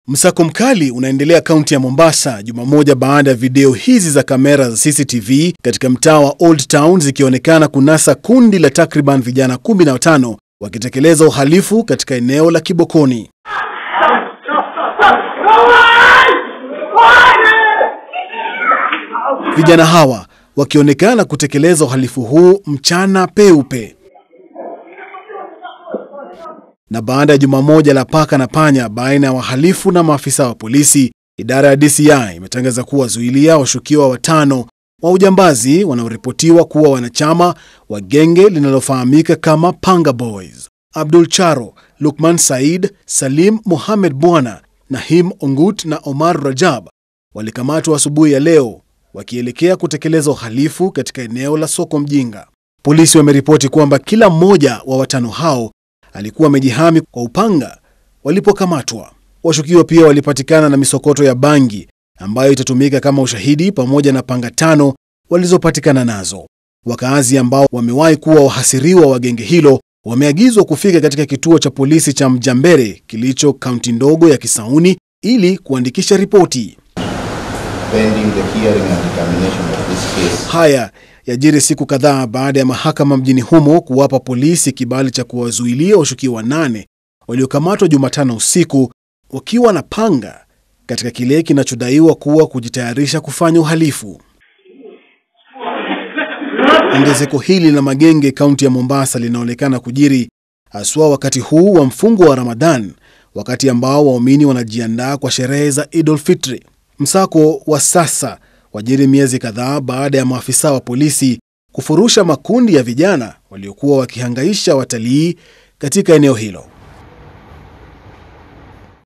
Msako mkali unaendelea kaunti ya Mombasa juma moja baada ya video hizi za kamera za CCTV katika mtaa wa Old Town zikionekana kunasa kundi la takriban vijana 15 wakitekeleza uhalifu katika eneo la Kibokoni. Vijana hawa wakionekana kutekeleza uhalifu huu mchana peupe. Na baada ya juma moja la paka na panya baina ya wahalifu na maafisa wa polisi, idara ya DCI imetangaza kuwa zuilia washukiwa watano wa ujambazi wanaoripotiwa kuwa wanachama wa genge linalofahamika kama Panga Boys. Abdul Charo, Lukman Said, Salim Mohamed Bwana, Nahim Ongut na Omar Rajab walikamatwa asubuhi ya leo wakielekea kutekeleza uhalifu katika eneo la soko Mjinga. Polisi wameripoti kwamba kila mmoja wa watano hao alikuwa amejihami kwa upanga walipokamatwa. Washukiwa pia walipatikana na misokoto ya bangi ambayo itatumika kama ushahidi pamoja na panga tano walizopatikana nazo. Wakaazi ambao wamewahi kuwa wahasiriwa wa genge hilo wameagizwa kufika katika kituo cha polisi cha Mjambere kilicho kaunti ndogo ya Kisauni ili kuandikisha ripoti. pending the hearing and determination of this case. Haya yajiri siku kadhaa baada ya mahakama mjini humo kuwapa polisi kibali cha kuwazuilia washukiwa wanane waliokamatwa Jumatano usiku wakiwa na panga katika kile kinachodaiwa kuwa kujitayarisha kufanya uhalifu. Ongezeko hili la magenge kaunti ya Mombasa linaonekana kujiri haswa wakati huu wa mfungo wa Ramadhan, wakati ambao waumini wanajiandaa kwa sherehe za Idul Fitri. Msako wa sasa wajiri miezi kadhaa baada ya maafisa wa polisi kufurusha makundi ya vijana waliokuwa wakihangaisha watalii katika eneo hilo.